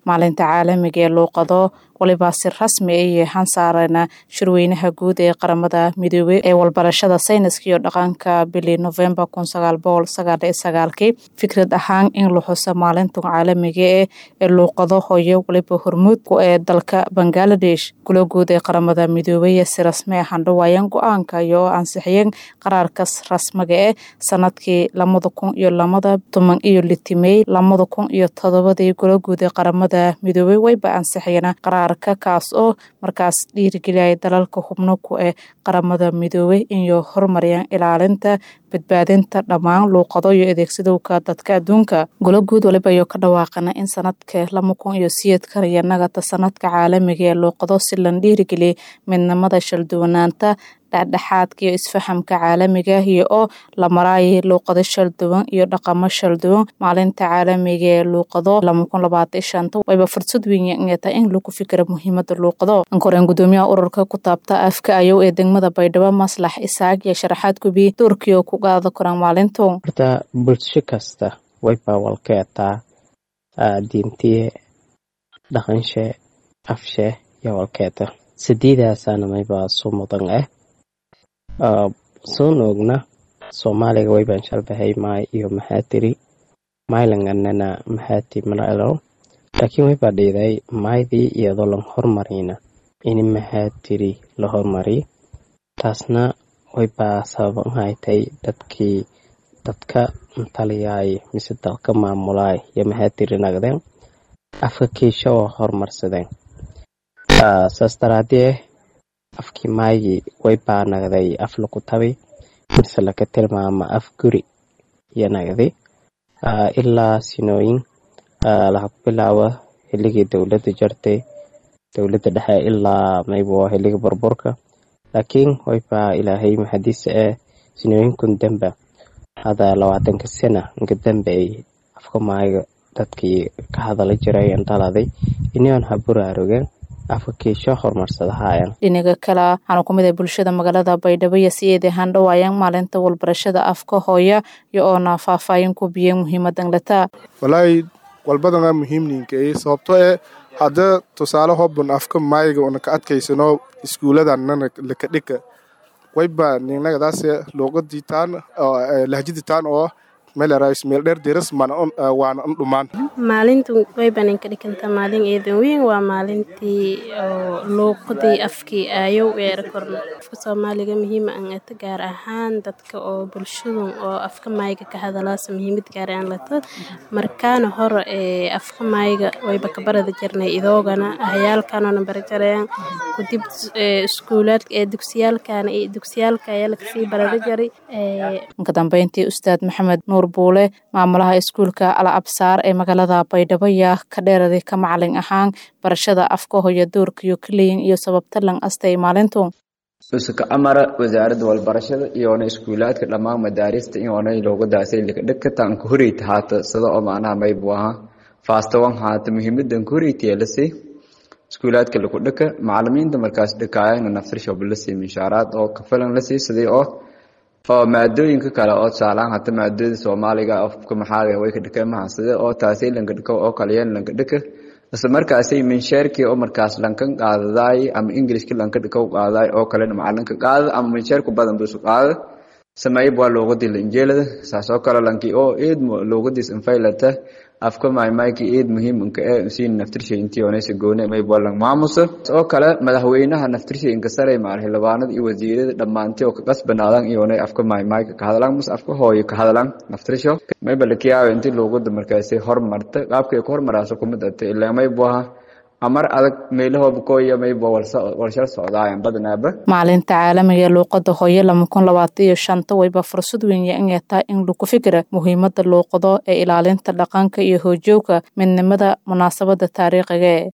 maalinta caalamiga ee luuqado waliba si rasmi ay yahaan saarana shirweynaha guud ee qaramada midoobey ee walbarashada sayniska iyo dhaqanka bili novembar kun sagaal boqol sagaal iyo sagaalkii fikrad ahaan in la xuso maalinta caalamiga eh ee luuqado hooyo waliba hormuud ku ee dalka bangaladesh gula guud ee qaramada midoobey si rasmi ahaan dhawaayeen go-aanka iyo ansixiyeen qaraarkas rasmiga eh sanadkii lamada kun iyo lamada toban iyo litimey lamada kun iyo todobadii gula guud ee qaramada midoobey wayba ansixiyeen qaraar kaas oo markaas dhiirigeliyay dalalka xubno ku ee qaramada midoobey inay horumariyaan ilaalinta badbaadinta dhammaan luuqado iyo adeegsadowka dadka adduunka golo guud waliba ayuu ka dhawaaqana in sanadka lama kun iyo siyeedkan iyo nagata sanadka caalamiga ee luuqado si lan dhiirigeliyay midnimada shalduwanaanta dhexdhexaadka iyo isfahamka caalamiga iyo oo la maraayay luuqado shalduwan iyo dhaqamo shalduwan maalinta caalamiga ee luuqado lama kun labaatan shanta wayba fursad weyn inay tahay in lagu fikira muhiimada luuqado ankoreen gudoomiyaha ururka ku taabta afka ayow ee degmada baydhabo maslax isaaq iyo sharaxaad gubi doorkii oo ku qaada koraan maalintu horta bulsho kasta wayba walkeetaa diintiye dhaqanshe afshe iyo walkeeta sideedaasaana mayba su mudan ah soon ogna soomaaliga waybaan shalbahay maay iyo maxaa tiri maylanganana maxaa ti malalo laakiin waybaa dhiiday maaydii iyadoo lan hormarina in maxaa tiri la hormari taasna waybaa sababan haytay dadkii dadka taliyaay mise dalka maamulaay iyo maxaa tiri nagdeen afka kiisha oo horumarsadeen saas daraadee afkii maaygi waybaa nagday af laku tabi mise laka tilmaama af guri iyo nagdi ilaa sinooyin laga bilaabo xilligii dowladda jartay dowladda dhexe ilaa maybo xilliga burburka laakiin waybaa ilaahay maxadiisa ee sinooyinkun damba hada labaatanka sana inka dambe ay afka maayga dadkii ka hadala jiray dhaladay inion ha buraarogeen dhinaga kale waxaana ku mid ah bulshada magaalada baydhabo iyo si eed ahaan dhawaayaan maalinta walbarashada afka hooya iyo oona faahfaahin ku biyeen muhiimadan lataa walaahi walbadana muhiimninkae sababto ee hadda tusaale hobun afka maayiga una ka adkaysano iskuuladanana laka dhika wayba ninagadaas luuqadiitaan lahjaditaan oo meeldheer diras waana un dhumaan maalintu waybanan ka dhikanta maalin eedan weyn waa maalintii oo luuqadii afkii aayow eera korna afka soomaaliga muhiima an ata gaar ahaan dadka oo bulshadun oo afka maayiga ka hadalaasa muhiimad gaaraan lata markaana hore ee afka maayiga wayba ka barada jirnay idoogana ahayaalkanona barajareen kudib iskuulaad ee dugsiyaalkana iyo dugsiyaalka ayaa lakasii barada jaray ka dambeyntii ustaad maxamed nuur buule maamulaha iskuulka ala absaar ee magaalada baydhabo yaa ka dheeraday ka macalin ahaan barashada afka hoyo doorkiyo kaleyin iyo sababta lan astay maalintu usuka amara wasaaradda walbarashada iyoona iskuulaadka dhammaan madaarista iyoona luuqadaasay dhigkataan ku horeyta haata sida oo macnaha maybu ahaa faastawan haata muhiimadan ku horeyta lasii iskuulaadka lagu dhika macalimiinta markaas dhikaayana naftirshob lasii mishaaraad oo kafilan lasii sidii oo oo maadooyinka kale oo tusaalaan hata maadooda soomaaliga afka maxaaga way ka dhika mahaside oo taasay lanka dhika oo kaliyeen lanka dhika isla markaasay minsheerkii oo markaas lankan qaadadaay ama ingilishka lanka dhika u qaadaay oo kalena macalinka qaada ama minsheerku badan busu qaada sameeyb waa luuqadii lanjeelada saasoo kale lankii oo eed luuqadiis infaylata afka maaymaayki eed muhiimanka ee siin naftirshay intii onaysa goone maybo lang maamusa oo kale madaxweynaha naftirshay inka saray maal xildhibaanada iyo wasiirada dhammaantii oo ka qasbanaadan iyoonay afka maaymaayka ka hadlaan mus afka hooyo ka hadlaan naftirsho mayba lakiyaawa intii luuqada markaasay hormarta qaabkay ku hormaraaso kumid ata ilaa maybo aha amar adag meelahooba kooya maybo walshal socdaayan badanaaba maalinta caalamiga ee luuqada hooyo lama kun labaatan iyo shanta wayba fursad weyn inay tahay in lagu fikira muhiimada luuqado ee ilaalinta dhaqanka iyo hoojooga midnimada munaasabada taariikhiga